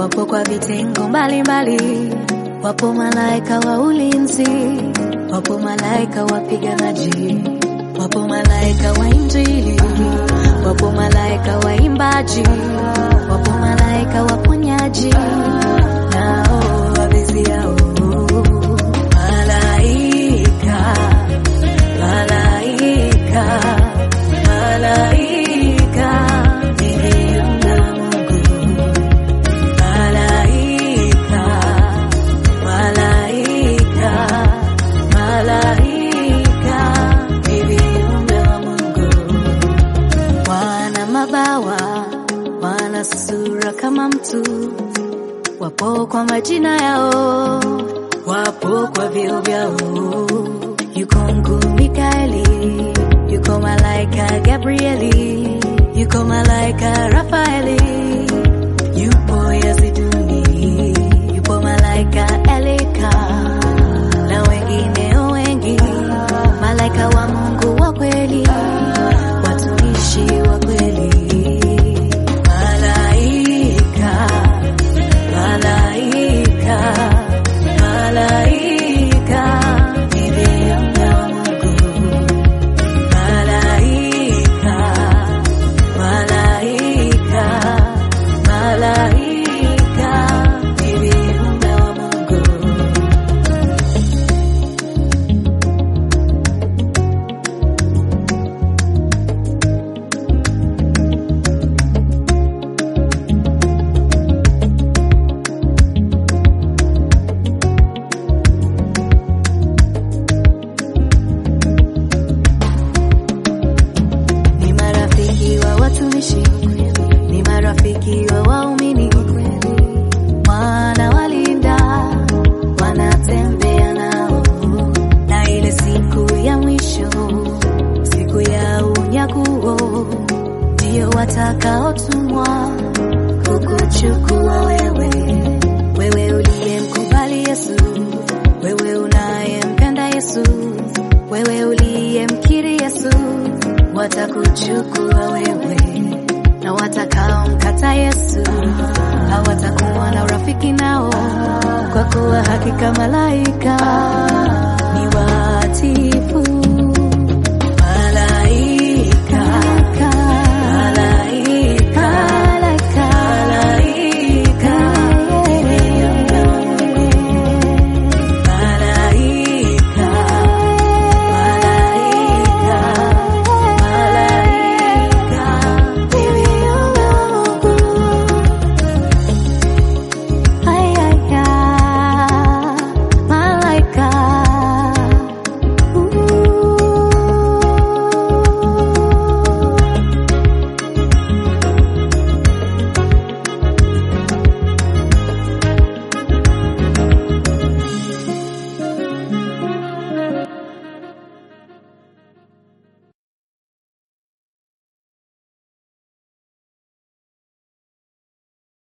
wapo kwa vitengo mbalimbali, wapo malaika wa ulinzi, wapo malaika wapiganaji, wapo malaika wa injili, wapo malaika waimbaji, wapo malaika waponyaji, nao waviziao malaika, malaika, malaika, niliona Mungu malaika, malaika, malaika, ni viumbe wa Mungu. Wana mabawa, wana sura kama mtu, wapo kwa majina yao, wapo kwa vyeo vyao. Yuko mkuu Mikaeli, yuko malaika Gabrieli, yuko malaika Rafaeli, yupo Yaziduni, yupo malaika Elika na wengineo wengi, malaika wa Mungu wa kweli, watumishi wa kweli, malaika, malaika, malaika, ni viumbe wa Mungu, malaika, malaika, malaika, ni viumbe wa Mungu. ni marafiki wa watumishi, ni marafiki wa waumini, wanawalinda, wanatembea nao, na ile siku ya mwisho, siku ya unyakuo, ndio watakaotumwa kukuchukua wewe, wewe uliyemkubali Yesu, wewe unayempenda Yesu, wewe uliyemkiri Yesu, watakuchukua wewe, na watakaomkata Yesu hawatakuwa na urafiki nao, kwa kuwa hakika malaika ni watiifu